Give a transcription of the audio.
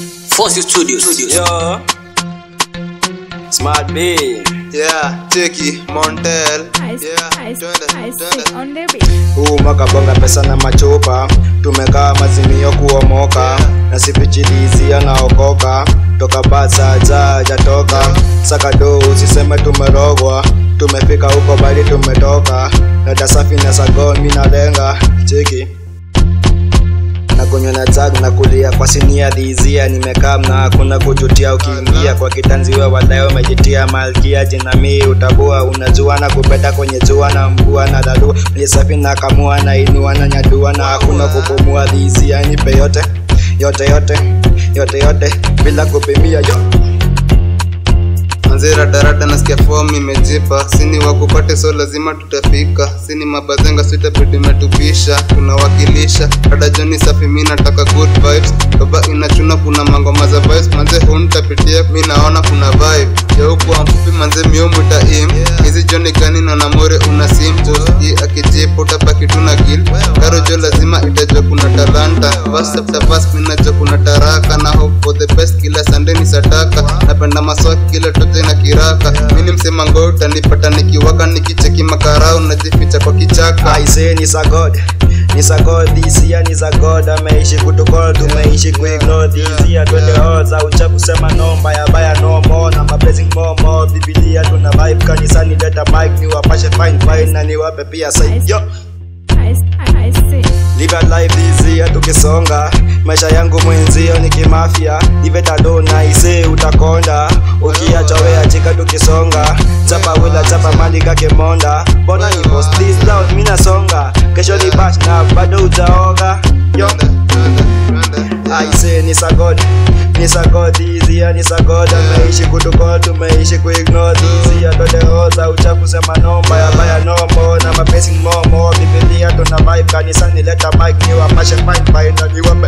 Force Studios. Yo. Smart B. Yeah, Cheki, Montel. Ice, Yeah, ice, twende, ice, twende. on the beat. Huu mwaka bonga pesa na machupa, tumekaa mazimio kuomoka, na sipichilizia naokoka, toka basa za jatoka, sakado usiseme tumerogwa, tumefika huko bali tumetoka, dada safi na sagomi na lenga, cheki na kunywa na jag na kulia kwa sinia dhizia nimekaa na hakuna kujutia ukiingia kwa kitanzi we wadai umejitia malkia jinamii utabua unajua na kupeta kwenye jua na mvua na dadua ni safi na kamua na inua na nyadua na hakuna kupumua dhizia nipe yote yote yote yote yote bila kupimia yo Manzira darada nasikia form imejipa, sini wakupate so lazima tutafika, sini mabazenga sitabidi metupisha, tunawakilisha dada Johnny safi, mi nataka good vibes, baba inachuna, kuna mangoma za vibes, manze huntapitia, mi naona kuna vibe ya huku mfupi, manze miomwita im hizi Johnny gani na namore una sim hii akijipa utabaki tuna gil karo jo lazima itajua kuna talanta verse after verse mi najua kuna taraka na hope for the best kila Sunday ni sataka napenda maswaki kila tote na kiraka mi ni msema ngoo utanipata nikiwaka nikicheki makarau najificha kwa kichaka I say ni sa God ni sa God this year ni sa God ameishi kutukol tumeishi kuignore this year twende all za ucha kusema no mbaya baya no more na blessing more more Biblia tuna vibe kanisani leta mic ni wapashe fine fine na niwape pia say yo Ice, ice, Live your life this year tukisonga maisha yangu mwenzio ni kimafia ivetadona ise utakonda ukiacha wea chika tukisonga chapa wila chapa malika kemonda mbona ni boss this loud mina songa kesho ni bash na bado ujaoga yo aise ni sagod ni sagod izia ni sagod ameishi kutukol tumeishi kuignore izia todeoza uchafu sema no mbaya baya no more na mapesi momo bibilia tuna vibe kanisani leta mic ni wapashe fine fine na niwape